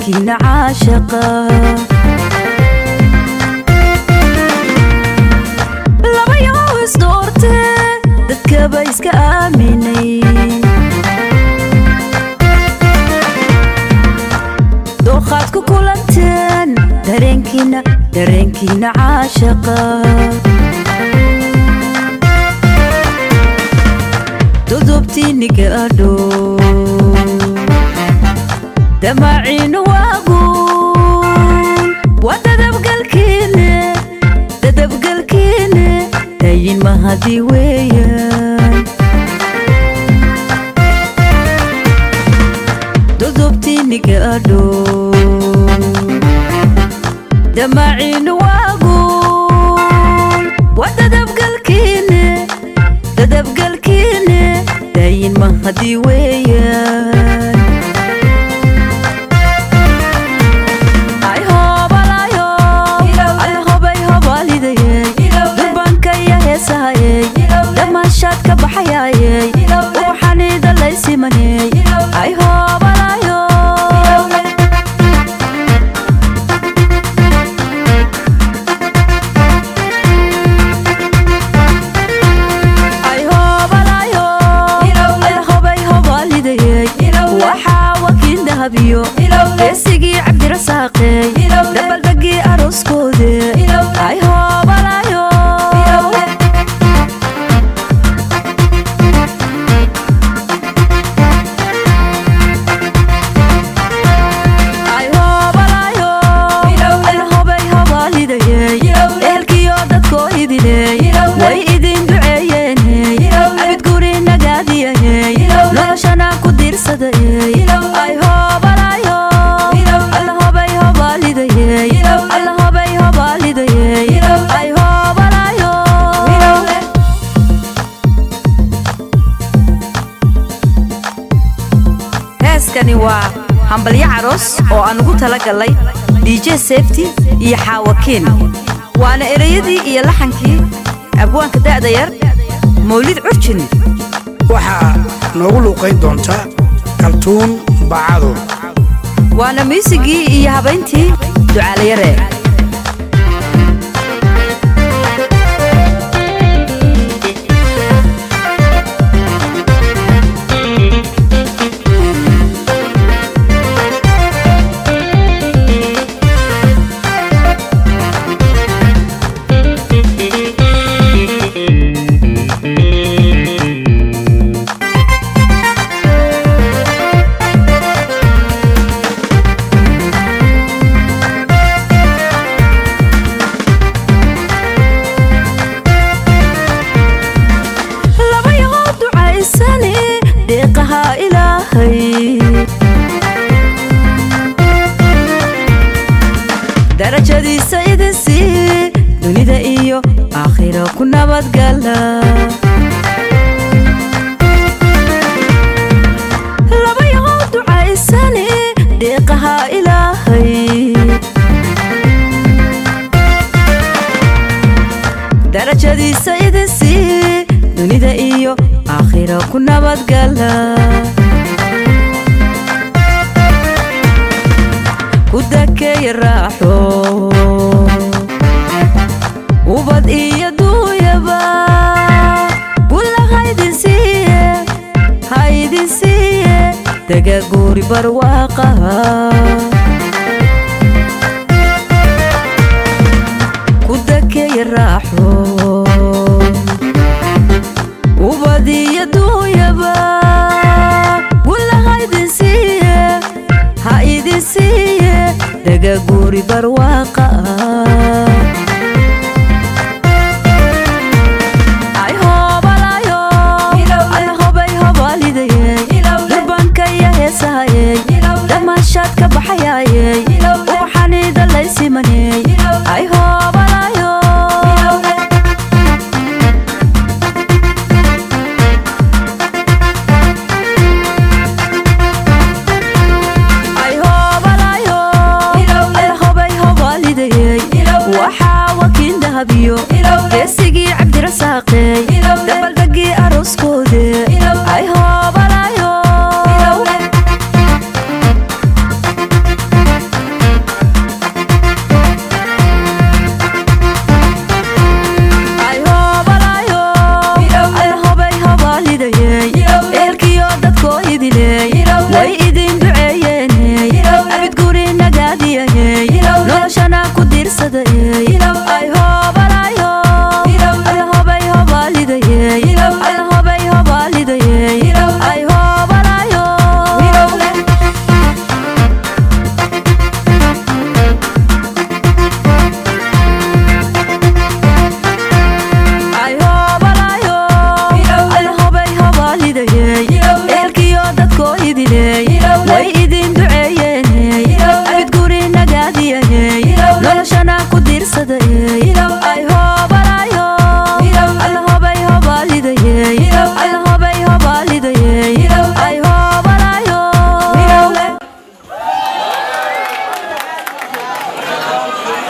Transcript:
dareenkiina caashaqa labayagoo isdoorte dadkaba iska aaminay dooqaad ku kulanteen dareenkiina dareenkiina caashaqa dudubtiini gaadho damaciinu waaguun waa dadabgalkiine dadabgalkiine dayin mahadii weeyaan dudubtiini gaadho damaciinu waaguun waa dadabgalkiine dadabgalkiine dayin mahadii weeyaan ay hoobalayo ay hobay hobalidayey durbankaya heesahayey dhammaashaad ka baxayayey ubaxaniida laysimaney ay hoobalayo ay hoobalayo ay hobay hobalidayey waxaa wakiin dahabiyo geesigii cabdirasaaqey dabaldegii arooskoode ay hoobalayo ay hoobalayo ay hobay hobalidayey ehelkiyo dadkoo idiley way idin duceeyeeney abid guri nagaadiyayey noloshana ku diirsadayey ay hoobalayo alla hobay hobalidayey alla hobay hobalidayey ay hoobalayo heeskani waa hambalyo caroos oo aan ugu talagalay dj safety iyo xaawakiin waana ereyadii iyo laxankii abwaanka da'da yar mawlid curjin waxaa noogu luuqayn doonta kaltuun bacado waana miisigii iyo habayntii ducaalayare labayagoo ducaysane deeqaha ilaahay darajadiisa idin sii dunida iyo aakhira ku nabadgala labayagoo ducaysane deeqaha ilaahay darajadiisa idin sii dunida iyo aakhira ku nabadgala ku dakeeya raaxo ubad iyo duuyaba gulla haydin siiye haydin siiye dagaguuri barwaaqaha